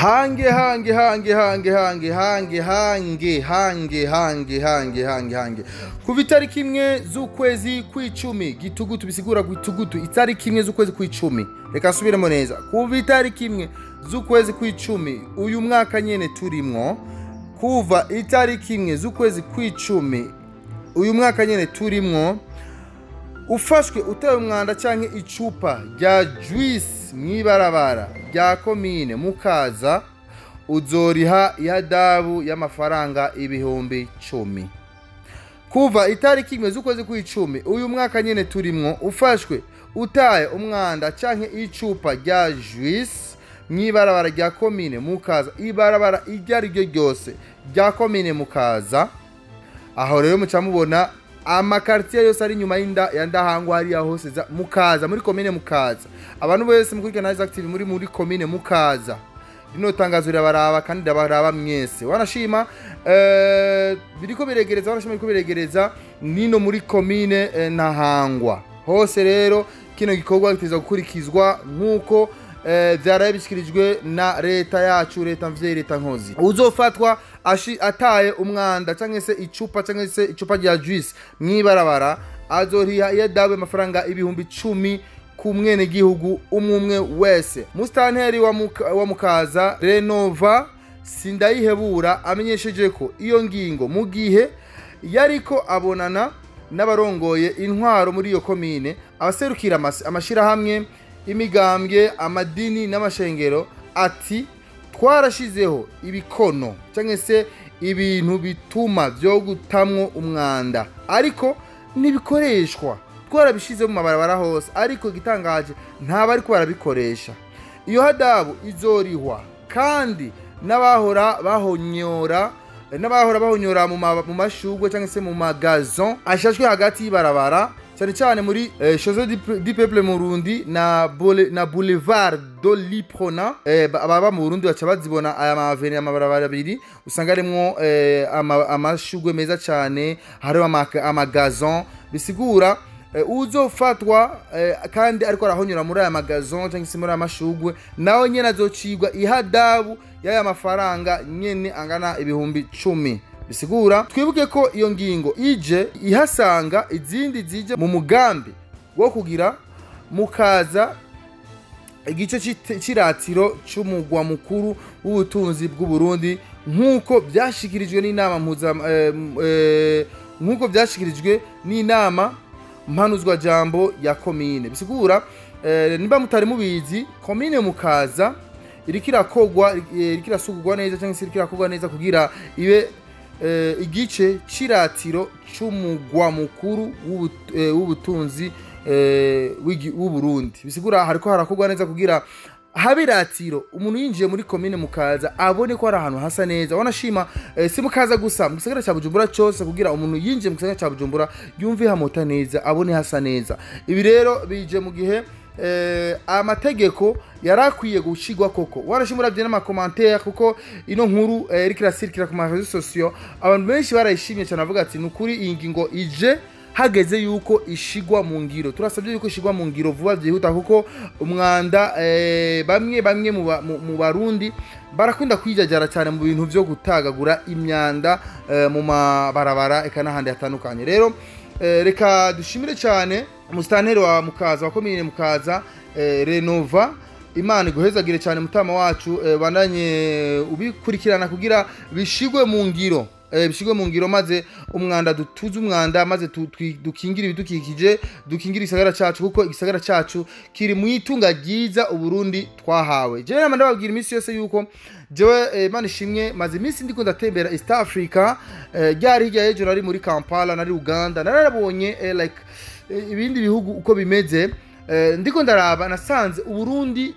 hange hange hange hange hange hange hange hange hange hange hange hange kuva itariki imwe z'ukwezi kw'icumi gitugutu bisigura gitugutu itariki imwe z'ukwezi kw'icumi reka nsubiremo neza kuva itariki imwe z'ukwezi kw'icumi uyu mwaka nyene turimwo kuva itariki imwe z'ukwezi kw'icumi uyu mwaka nyene turimwo ufashwe utewe umwanda canke icupa rya juice mw'ibarabara rya komine mukaza uzoriha ihadabu y'amafaranga ibihumbi cumi kuva itariki imwe z'ukwezi kw'icumi uyu mwaka nyene turimwo ufashwe utaye umwanda canke icupa rya juice mw'ibarabara rya komine mukaza ibarabara iryo ari ryo ryose rya komine mukaza aho rero muca mubona amakaritiye yose ari inyuma y'inda ya ndahangwa hariya hose za mukaza muri komine mukaza abantu bose mukurikirana Isaac TV muri muri komine mukaza rino tangazo rirabaraba kandi rirabaraba mwese wanashima eh, biriko biregereza wanashima biriko biregereza nino muri komine eh, ntahangwa hose rero kino gikorwa giteza gukurikizwa nk'uko eh, vyaraye bishikirijwe na leta yacu leta mvyeyi leta nkozi uzofatwa ashi ataye umwanda canke se icupa canke se icupa rya juice mw'ibarabara azoriha iyadabu amafaranga ibihumbi cumi ku mwenegihugu umwe umwe wese musitanteri wa, muka, wa mukaza renova sindayihebura amenyesheje ko iyo ngingo mu gihe yariko abonana n'abarongoye intwaro muri iyo komine abaserukira amas- amashirahamwe imigambwe amadini n'amashengero ati twarashizeho ibikono cyangwa se ibintu bituma byo gutamwo umwanda ariko ntibikoreshwa twarabishize mu mabarabara hose ariko igitangaje ntaba ariko barabikoresha iyo hadabu izorihwa kandi n'abahora bahonyora n'abahora bahonyora mu ma- mu mashugwe cyangwa se mu magazon ashashwe hagati y'ibarabara cyane cyane muri eh, Chose du Pe- du Peuple mu Burundi na Boule- na Boulevard de l'Iprona eh, ba- ababa mu Burundi baca bazibona aya maveni amabarabara abiri usanga arimwo eh, ama- amashugwe meza cyane hariho ama- amagazon bisigura eh, uzofatwa eh, kandi ariko arahonyura muri aya magazon cyangwa se muri aya mashugwe nawe nyene azocigwa ihadabu y'aya mafaranga nyene angana ibihumbi cumi bisigura twibuke ko iyo ngingo ije ihasanga izindi zije mu mugambi wo kugira mukaza igice c'ite- c'iratiro c'umugwa mukuru w'ubutunzi bw'uburundi nk'uko byashikirijwe n'inama mpuza eh, eh, nk'uko byashikirijwe n'inama mpanuzwajambo ya komine bisigura eh, niba mutari mubizi komine mukaza iriko irakogwa eh, iriko irasugurwa neza cyangwa se iriko irakogwa neza kugira ibe eh, igice c'iratiro c'umugwa mukuru w'ubut- eh, w'ubutunzi eh, w'igi- w'uburundi bisigura hariko harakorwa neza kugira habe iratiro umuntu yinjiye muri komine mukaza abone ko hari ahantu hasa neza wanashima eh, si mukaza gusa mu gisagara cya bujumbura cyose kugira umuntu yinjiye mu gisagara cya bujumbura yumve hamota neza abone hasa neza ibi rero bije mu gihe eh, amategeko yari akwiye gushigwa koko warashima uravye n'amakomantere kuko ino nkuru eh, iriko irasirikira ku marezo sosiyo abantu benshi barayishimye cyane bavuga ati ni ukuri iyi ngingo ije hageze yuko ishigwa mu ngiro turasabye yuko ishigwa mu ngiro vuba byihuta kuko umwanda eh, bamwe bamwe mu ba- mu- mu barundi barakunda kwijajara cyane mu bintu byo gutagagura imyanda eh, mu mabarabara eka n'ahandi hatandukanye rero eh, reka dushimire cyane umusitanteri wa mukaza wa komine mukaza eh, renova imana iguhezagire cyane mutama wacu eh, bandanye ubikurikirana kugira bishigwe mu ngiro eh, bishigwe mu ngiro maze umwanda dutuze umwanda maze tu- twi- dukingire ibidukikije dukingire igisagara cacu kuko igisagara cacu kiri mu itunga ryiza uburundi twahawe jewe nama ndababwira iminsi yose yuko jewe eh, mana ishimwe maze iminsi ndiko ndatembera east africa eh, ryari hirya y'ejo nari muri kampala nari uganda narabonye eh, like eh, ibindi bihugu uko bimeze Eh, ndiko ndaraba nasanze uburundi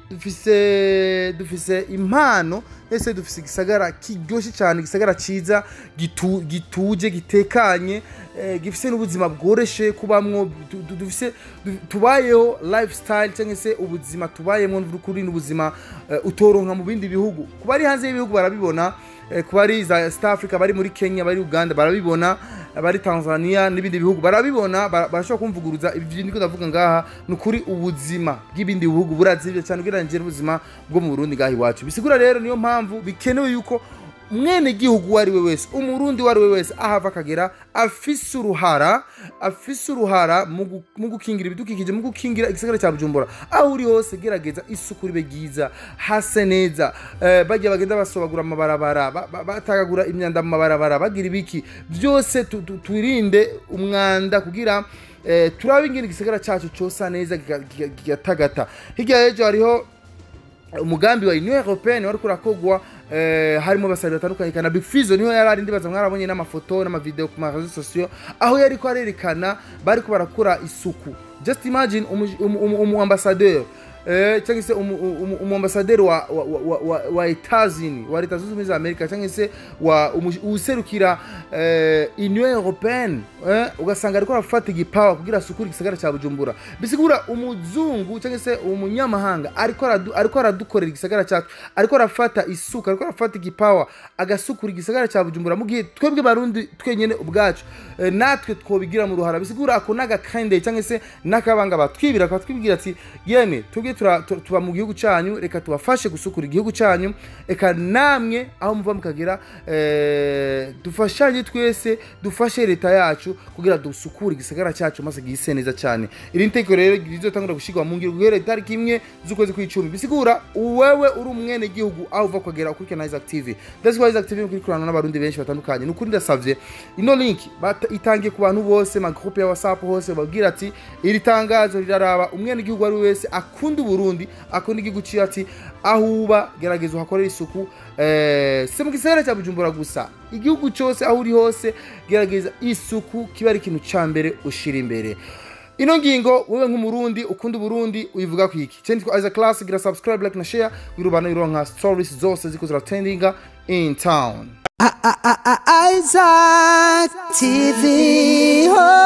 dufise dufise impano ese dufise igisagara kiryoshe cyane igisagara ciza gitu, gituje gitekanye eh, gifise n'ubuzima bworeshe kubamwo du- du- dufise du- tubayeho lifestyle cyangwa se ubuzima tubayemo n'ukuri n'ubuzima eh, utoronka mu bindi bihugu kuba ari hanze y'ibihugu barabibona eh, kuba ari za East Africa bari muri Kenya bari Uganda barabibona abari tanzania n'ibindi bihugu barabibona bara- barashobora kumvuguruza ibyo ndiko ndavuga ngaha ni ukuri ubuzima bw'ibindi bihugu burazibye cyane ugereranyije n'ubuzima bwo mu burundi ngaha iwacu bisigura rero niyo mpamvu bikenewe yuko mwene gihugu uwo ari we wese umurundi uwo ari we wese ahava akagera afise uruhara afise uruhara mu gu- mu gukingira ibidukikije mu gukingira igisagara cya bujumbura aho uri hose gerageza isuku ribe ryiza hase neza eh, bajya bagenda basobagura amabarabara ba- ba- batagagura imyanda mu mabarabara bagira ibiki byose tu- tu- twirinde umwanda kugira eh, turabe ingene igisagara cyacu cyosa neza kiga- kiga- kigatagata hirya y'ejo hariho umugambi wa union européenne wari kurakogwa eh, harimo abasari batandukanye kana big fizo niho yari ari ndibaza mwarabonye n'amafoto n'amavideo ku marezo sosiyo aho yari ko arerekana bariko barakora isuku just imagine umu- umu umu- umu ambassadeur eh, cyangwa se umu- umu umu ambassadeur wa, wa, wa, wa, wa Etats-Unis wa leta zunze ubumwe za Amerika cyangwa se wa umu- userukira eh, union européenne eh, ugasanga ariko arafata igipawa kugira asukure igisagara cya Bujumbura bisigura umuzungu cyangwa se umunyamahanga ariko aradu- ariko aradukorera igisagara cyacu ariko arafata isuka ariko arafata igipawa agasukura igisagara cya Bujumbura mu gihe twebwe barundi twenyene ubwacu eh, natwe twobigira mu ruhara bisigura ako n'agakande cyangwa se n'akabanga batwibira akatwibwira ati yemwe twebwe tura- tu- tuba mu gihugu cyanyu reka tubafashe gusukura igihugu cyanyu reka namwe aho muva mukagera eh, dufashanye twese dufashe leta yacu kugira dusukure igisagara cyacu maze gise neza cyane iri niteko rero rizotangura gushyirwa mu ngiro guhera itariki imwe z'ukwezi kw'icumi bisigura wewe uri umwene gihugu aho uva kugera ukurikirana Isaac TV that's why Isaac TV mukurikirana n'abarundi benshi batandukanye nukuri ndasavye ino link bata- itangiye ku bantu bose ma groupe ya WhatsApp hose babwira ati iri tangazo riraraba umwene gihugu ari we wese akunda uburundi akunda igihugu ciwe ati aho uba gerageza uhakorere isuku eh, si mu gisagara cya bujumbura gusa igihugu cyose aho uri hose gerageza isuku kiba ari ikintu ca mbere ushira imbere ino ngingo wewe nk'umurundi ukunda uburundi uyivuga ku iki cyane twa Isaac Class gira subscribe like na share wirubana ironka stories zose ziko ziratendinga in town Isaac TV. Oh.